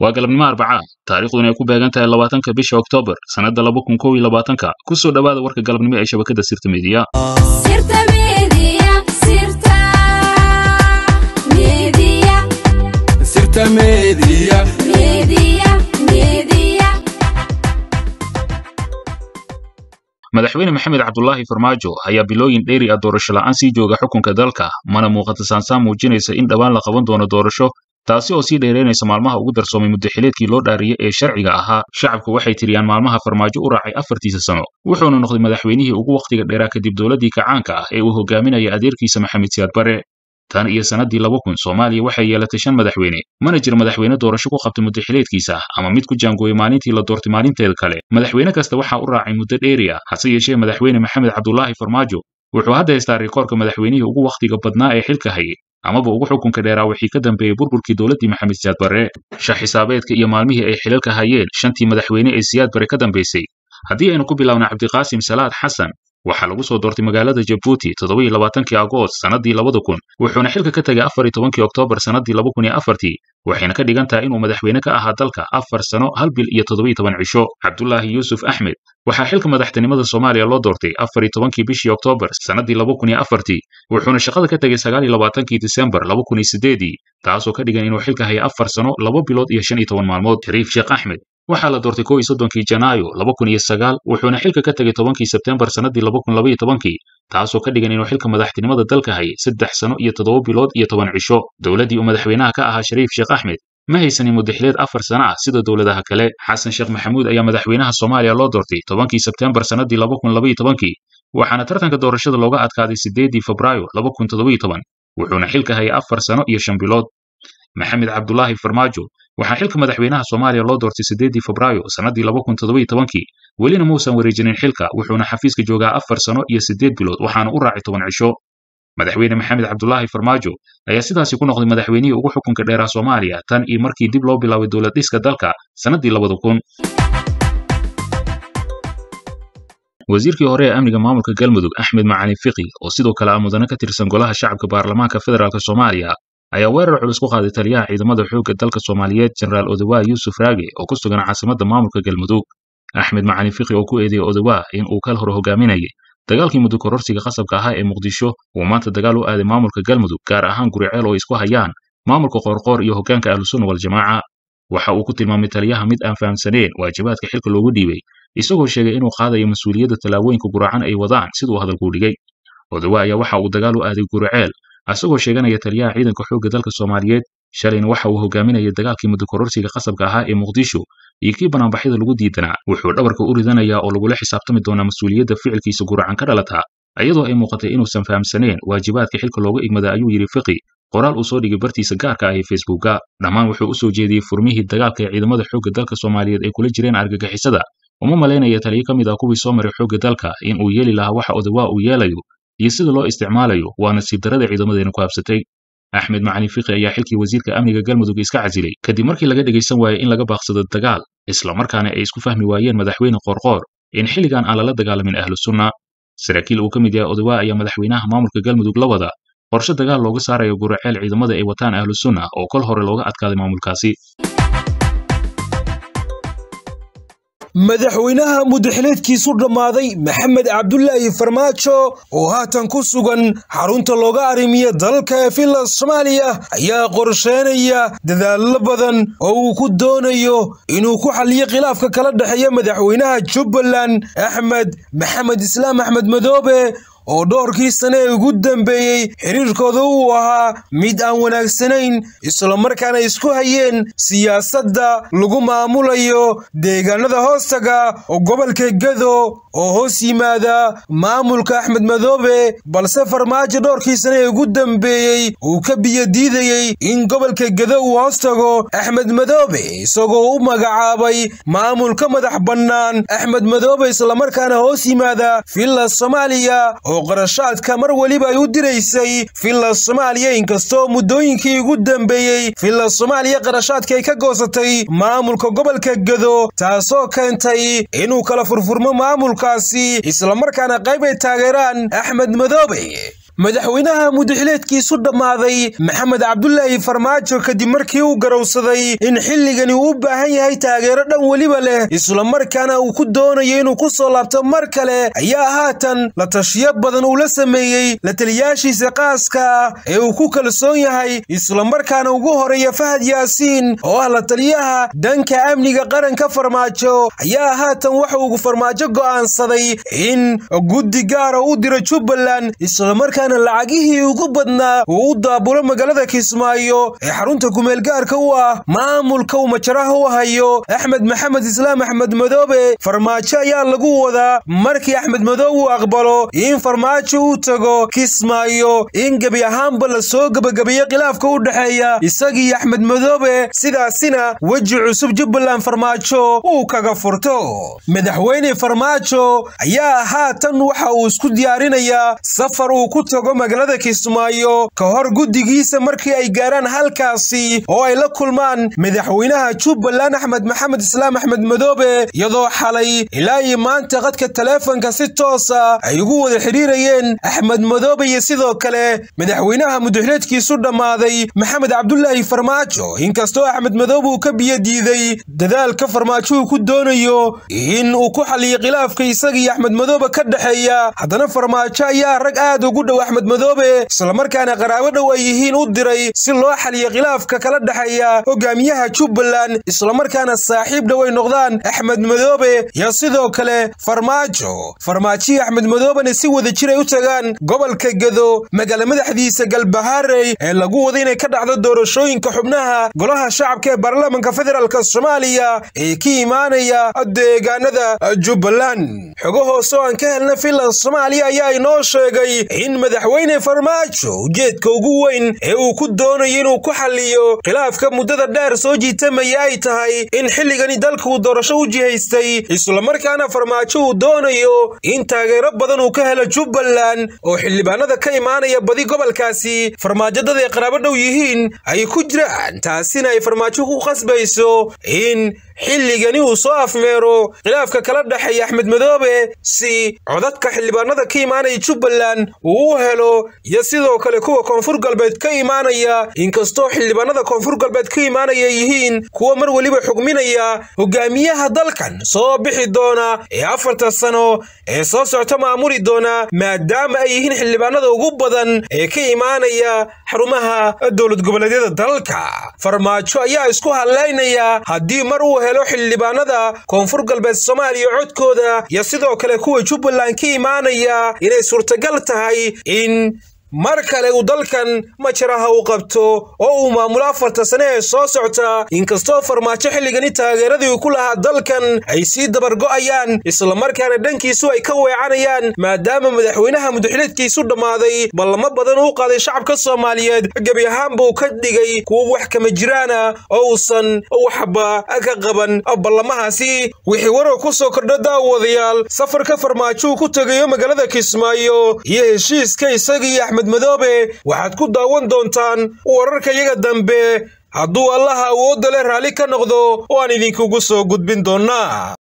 waa galabnimo arbaca taariikhduna ay ku beegan tahay labaatanka bisha oktoobar sannadda laba kun kow iyo labaatanka ku soo dhowaada warka galabnimo ee shabakadda sirta miidiya madaxweyne maxamed cabdulaahi farmaajo ayaa bilooyin dheeri ah doorasho la'aan sii jooga xukunka dalka mana muuqata saansaan muujinaysa in dhowaan la qaban doono doorasho taasi oo sii dheeraynaysa maalmaha ugu darsoomay muddaxileedkii loo dhaariyey ee sharciga ahaa shacabku waxay tiriyaan maalmaha farmaajo u raacay afartiisa sano wuxuuna noqday madaxweynihii ugu wakhtiga dheeraa kadib dowladdii kacaanka ah ee uu hogaaminaya adeerkiisa maxamed siyaad bare tan iyo sannaddii laba kun soomaaliya waxay yeelatay shan madaxweyne mana jiro madaxweyne doorasho ku qabtay muddaxileedkiisa ama mid ku jaangooyey maalintii la doortay maalinteeda kale madaxweyne kasta waxaa u raacay muddo dheeri ah hase yeeshee madaxweyne maxamed cabdulaahi farmaajo wuxuu hadda haystaa rikoorka madaxweynihii ugu wakhtiga badnaa ee xilka hayay amaba ugu xukunka dheeraa wixii ka dambeeyey burburkii dowladdii maxamed siyaad barre shax xisaabeedka iyo maalmihii ay xilalka hayeen shantii madaxweyne ee siyaad bare ka dambaysay haddii aynu ku bilaawna cabdiqaasim salaad xasan waxaa lagu soo doortay magaalada jabuuti toddoba iyo labaatankii agoost sannaddii labada kun wuxuuna xilka ka tegay afar iyo tobankii oktoobar sannaddii laba kun iyo afartii waxayna ka dhigan tahay inuu madaxweyne ka ahaa dalka afar sano hal bil iyo toddoba iyo toban cisho cabdulaahi yuusuf axmed waxaa xilka madaxtinimada soomaaliya loo doortay afar iyo tobankii bishii oktoobar sannaddii laba kun iyo afartii wuxuuna shaqada ka tegay sagaal iyo labaatankii disembar laba kun iyo sideedii taasoo ka dhigan inuu xilka hayay afar sano laba bilood iyo shan iyo toban maalmood shariif sheekh axmed waxaa la doortay kow iyo soddonkii janaayo laba kun iyo sagaal wuxuuna xilka ka tegay tobankii sebtembar sannaddii laba kun laba iyo tobankii taasoo ka dhigan inuu xilka madaxtinimada dalka hayay saddex sano iyo toddoba bilood iyo toban cisho dowladdii uu madaxweynaha ka ahaa shariif sheekh axmed ma haysanin muddaxileed afar sano ah sida dowladaha kale xasan sheekh maxamuud ayaa madaxweynaha soomaaliya loo doortay tobankii sebtembar sannaddii laba kun laba iyo tobankii waxaana tartanka doorashada looga adkaaday siddeeddii febraayo laba kun toddoba iyo toban wuxuuna xilka hayay afar sano iyo shan bilood maxamed cabdulaahi farmaajo waxaa xilka madaxweynaha soomaaliya loo doortay siddeeddii febraayo sannaddii laba kun toddoba iyo tobankii welina muusan wareejinin xilka wuxuuna xafiiska joogaa afar sano iyo siddeed bilood waxaana u raacay toban cisho madaxweyne maxamed cabdulaahi farmaajo ayaa sidaasi ku noqday madaxweynihii ugu xukunka dheeraa soomaaliya tan iyo markii dib loo bilaabay dowlad dhiska dalka sannaddii labada kun wasiirkii hore ee amniga maamulka galmudug axmed macalin fiqi oo sidoo kale ah mudane ka tirsan golaha shacabka baarlamaanka federaalk soomaaliya ayaa weerar culus ku qaaday taliyaha ciidamada xoogga dalka soomaaliyeed jenaraal odawaa yuusuf raage oo ku sugan caasimadda maamulka galmudug axmed macalin fiqi oo ku eedeeyey odawaa in uu kal hore hogaaminayay dagaalkii muddo kororsiga qasabka ahaa ee muqdisho uu maanta dagaal u aaday maamulka galmudug gaar ahaan guriceel oo isku hayaan maamulka qoorqoor iyo hoggaanka ahlusunna waljamaaca waxa uu ku tilmaamay taliyaha mid aan fahamsaneen waajibaadka xilka loogu dhiibay isagoo sheegay inuu qaadayo mas-uuliyadda tallaabooyinka guracan ay wadaan siduu hadalkuu dhigay odawaa ayaa waxa uu dagaal u aaday guriceel asagoo sheeganaya taliyaha ciidanka xoogga dalka soomaaliyeed shalayna waxa uu hogaaminayay dagaalkii muddo kororsiga qasabka ahaa ee muqdisho iyo kii banaanbaxyada lagu diidanaa wuxuu dhabarka u ridanayaa oo lagula xisaabtami doonaa mas-uuliyadda ficilkiisa guracan ka dhalataa iyadoo ay muuqatay inuusan fahamsaneen waajibaadka xilka looga igmada ayuu yidhi fiqi qoraal uu soo dhigay bartiisa gaarka ah ee facebooka dhammaan wuxuu u soo jeediyey furmihii dagaalka ee ciidamada xoogga dalka soomaaliyeed ay kula jireen argagixisada uma malaynaya taliyo ka mid ah kuwii soo maray xoogga dalka in uu yeeli lahaa waxa odawaa uu yeelayo iyo sida loo isticmaalayo waa nasiib darada ciidamadeena ku habsatay axmed macalin fiqi ayaa xilkii wasiirka amniga galmudug iska casilay kadib markii laga dhegaysan waayey in laga baaqsado dagaal islamarkaana ay isku fahmi waayeen madaxweyne qoorqoor in xilligan aan lala dagaalamin ahlu sunna saraakiil uu ka mid yahay odawaa ayaa madaxweynaha maamulka galmudug la wada qorshe dagaal looga saarayo guraceel ciidamada ay wataan ahlu sunna oo kol hore looga adkaaday maamulkaasi madaxweynaha muddaxileedkiisu dhammaaday maxamed cabdulaahi farmaajo oo haatan ku sugan xarunta looga arrimiya dalka ee finland soomaaliya ayaa qorsheynaya dadaallo badan oo uu ku doonayo inuu ku xalliyo khilaafka kala dhexeeya madaxweynaha jubbaland axmed maxamed islaam axmed madoobe oo dhowrkii sane ee ugu dambeeyey xiriirkooda uu ahaa mid aan wanaagsanayn islamarkaana isku hayeen siyaasadda lagu maamulayo deegaanada hoostaga oo gobolka gedo oo hoos yimaada maamulka axmed madoobe balse farmaajo dhowrkii sane ee ugu dambeeyey uu ka biyodiidayey in gobolka gedo uu hoostago axmed madoobe isagoo u magacaabay maamulka madax bannaan axmed madoobe islamarkaana hoos yimaada villa soomaaliya oo qarashaadka mar weliba ay u diraysay villa soomaaliya inkastoo muddooyinkii ugu dambeeyey villa soomaaliya qarashaadka ay ka goosatay maamulka gobolka gedo taasoo keentay inuu kala furfurmo maamulkaasi islamarkaana qayb ay taageeraan axmed madoobe madaxweynaha mudaxileedkiisu dhammaaday maxamed cabdulaahi farmaajo kadib markii uu garowsaday in xilligani uu u baahan yahay taageero dhan weliba leh islamarkaana uu ku doonayo inuu ku soo laabto mar kale ayaa haatan la tashiyo badan uu la sameeyey la taliyaashiisa qaaska ah ee uu ku kalsoon yahay islamarkaana ugu horeeya fahad yaasiin oo ah la taliyaha dhanka amniga qaranka farmaajo ayaa haatan waxa uu farmaajo go'aansaday in guddi gaara u diro jubbaland islamarkaana lacagihii ugu badnaa uu u daabulo magaalada kismaayo ee xarunta kumeelgaarka u ah maamulka uu majaraha u hayo axmed maxamed islaam axmed madoobe farmaajo ayaa lagu wadaa markii axmed madoobe uu aqbalo in farmaajo uu tago kismaayo in gebi ahaanba la soo gebagabeeyo khilaafka u dhexeeya isagii axmed madoobe sidaasina weji cusub jubbaland farmaajo uu kaga furto madaxweyne farmaajo ayaa haatan waxa uu isku diyaarinayaa safar uu ku tago magaalada kismaayo ka hor guddigiisa markii ay gaaraan halkaasi oo ay la kulmaan madaxweynaha jubbaland axmed maxamed islaam axmed madoobe iyadoo xalay ilaa iyo maanta qadka taleefonka si toosa ay ugu wada xidhiirayeen axmed madoobe iyo sidoo kale madaxweynaha mudaxileedkiisu dhammaaday maxamed cabdulaahi farmaajo inkastoo axmed madoobe uu ka biyo diiday dadaalka farmaajo uu ku doonayo in uu ku xaliyo khilaafka isagii axmed madoobe ka dhexeeya haddana farmaajo ayaa rag aad ugu dhow axmed madoobe islamarkaana qaraabo dhow ay yihiin u diray si loo xaliyo khilaafka kala dhexeeya hogaamiyaha jubbaland islamarkaana saaxiib dhow ay noqdaan axmed madoobe iyo sidoo kale farmaajo farmaajihii axmed madoobena si wada jir ay u tagaan gobolka gedo magaala madaxdiisa galbaharey ee lagu wada inay ka dhacdo doorashooyinka xubnaha golaha shacabka ee baarlamaanka federaalk soomaaliya ee ka imaanaya deegaanada jubbaland xogo hoose oo aan ka helna finland soomaaliya ayaa inoo sheegay in madaxweyne farmaajo ujeedka ugu weyn ee uu ku doonayo inuu ku xaliyo khilaafka muddada dheer soo jiitamaya ay tahay in xilligani dalka uu doorasho u jihaystay islamarkaana farmaajo uu doonayo in taageero badan uu ka helo jubbaland oo xildhibaanada ka imaanaya badi gobolkaasi farmaajadada ay qaraabo dhow yihiin ay ku jiraan taasina ay farmaajo ku qasbayso in xilligani uu soo afmeero khilaafka kala dhexeeya axmed madoobe si codadka xildhibaanada ka imaanaya jubbaland uu u helo iyo sidoo kale kuwa koonfur galbeed ka imaanaya inkastoo xildhibaanada koonfur galbeed ka imaanaya yihiin kuwa mar weliba xugminaya hogaamiyaha dalkan soo bixi doona ee afarta sano ee soo socta maamuli doona maadaama ay yihiin xildhibaanada ugu badan ee ka imaanaya xarumaha dowlad goboleedyada dalka farmaajo ayaa isku hadlaynaya haddii mar uu helo xildhibaanada koonfur galbeed soomaaliya codkooda iyo sidoo kale kuwa jubbaland ka imaanaya inay suurtagal tahay in mar kale uu dalkan majaraha u qabto oo uu maamulo afarta sane ee soo socta inkastoo farmaajo xilligani taageeradii uu ku lahaa dalkan ay sii dabargo'ayaan islamarkaana dhankiisu ay ka weecanayaan maadaama madaxweynaha mudaxileedkiisu dhammaaday ballamo badan uu qaaday shacabka soomaaliyeed gebi ahaanba uu ka dhigay kuwa wax kama jiraana oo uusan waxba ka qaban ballamahaasi wixii warar ku soo kordha daawadayaal safarka farmaajo uu ku tegayo magaalada kismaayo iyo heshiiska isagii axmed madoobe waxaad ku daawan doontaan wararka iyaga dambe hadduu allaha awoodda leh raalli ka noqdo oo aan idinkugu soo gudbin doonnaa